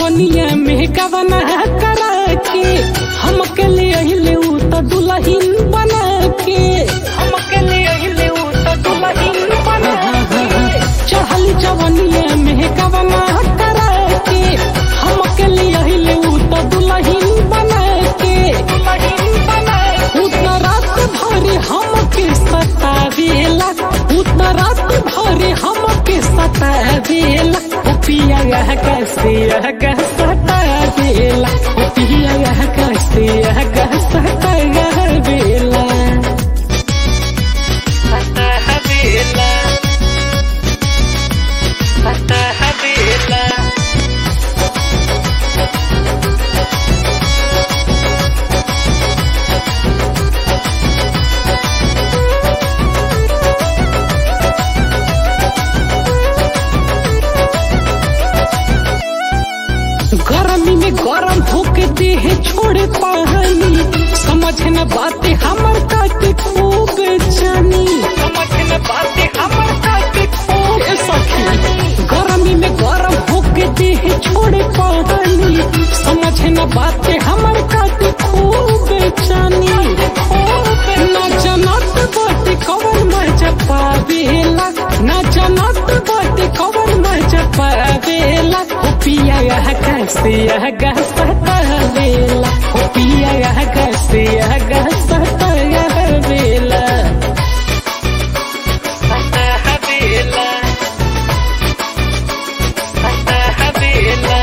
जवनिया में गवना करा के हम के ले अहिले उ त दुलहिन बना के हम के ले अहिले उ त दुलहिन बना के चढ़ल जवनिया में गवना करा के हम के ले अहिले उ त दुलहिन बना के दुलहिन बना उ त रात भर हम के सतावेला उ त रात भर हम के सतावेला ओ पिया यह कैसे यह सतावेला ओ पिया यह कैसे यह सतावेला सतावेला सतावेला गर्मी में गरम होके देह छोड़े पानी समझ न बातें हमर काटे खूब जानी समझ न बातें हमर काटे खूब सखी गर्मी में गरम होके देह छोड़े पानी समझ न बातें हमर काटे खूब जानी ना जनत बाटे कवर मजा पावेला ना जनत बाटे कवर मजा पावेला ओ पिया यह कैसे यह सतावेला ओ पिया यह कैसे यह सतावेला सतावेला सतावेला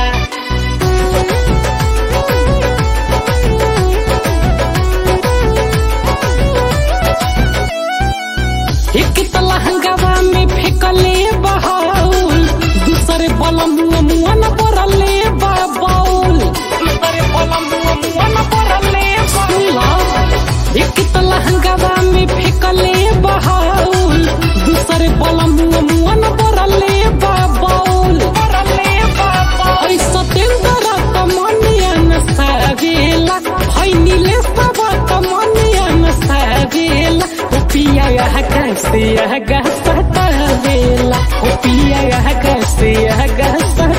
एक तलहंगावा में फेंकले बहाउल दूसरे बलम मुआ न पड़ले बाबाउल दूसरे बलम मुआ न पड़ले बाबाउल एक तलहंगावा में फेंकले बहाउल दूसरे बलम मुआ न पड़ले बाबाउल पड़ले बाबाउल ऐसा तेंदरा तमनिया न सावेला है नीले सबा तमनिया न सावेला ओ पिया यह कैसे यह सतावेला ओ पिया यह कैसे यह